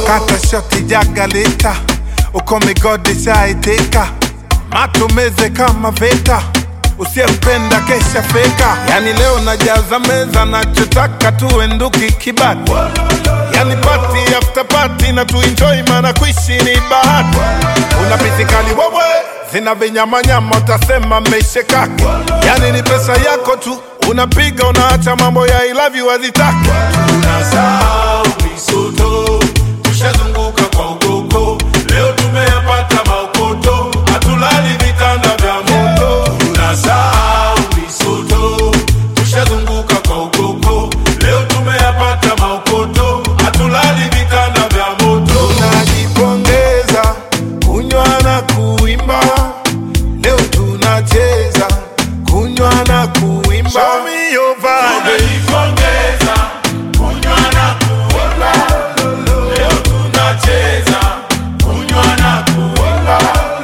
kata shoti jagalita uko migodi shaiteka matumeze kama veta usiyempenda kesha feka yani leo najaza meza nachotaka tuenduki kibati yani pati after pati na tuenjoy mana kuishi ni bahati una pitikali wewe zina vinyamanyama utasema mmeishekaki yani ni pesa yako tu unapiga unaacha mambo ya I love you hazitaki tunasahau misoto, tushazunguka kwa ugoko, leo tumeyapata maukoto, hatulali vitanda vya moto. Tunasahau misoto, tushazunguka kwa ugoko, leo tumeyapata maukoto, hatulali vitanda vya moto. tunajipongeza kunywa na kuimba leo tunacheza kunywa na kuimba Show me your vibe. Tunajipongeza, kunywa na kuimba, leo tunacheza, kunywa na kuimba.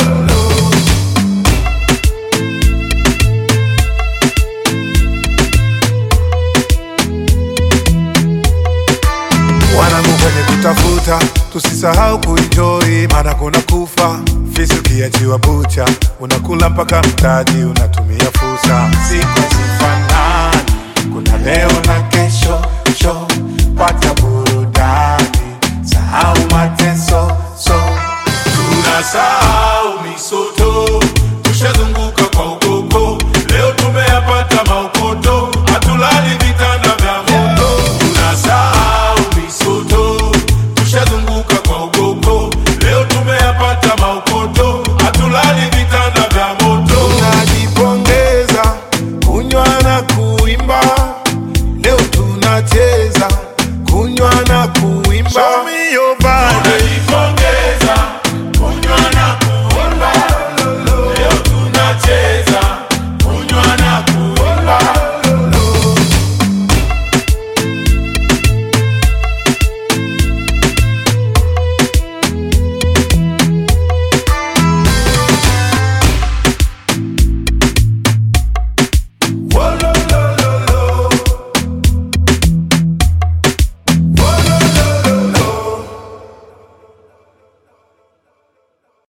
wanangu kwenye kutafuta tusisahau kuenjoy maana kuna kufa fisi ukiachiwa bucha unakula mpaka mtaji unatumia fursa siku zifanani kuna leo na kesho sho pata burudani sahau mateso so tunasahau misoto, tushazunguka kwa ukoko, leo tumeyapata maukoto, hatulali vitanda vya moto. Tunasahau misoto, tushazunguka kwa ukoko, leo tumeyapata maukoto, hatulali vitanda vya moto. tunajipongeza kunywa na kuimba leo tunacheza kunywa na kuimba Show me your vibe.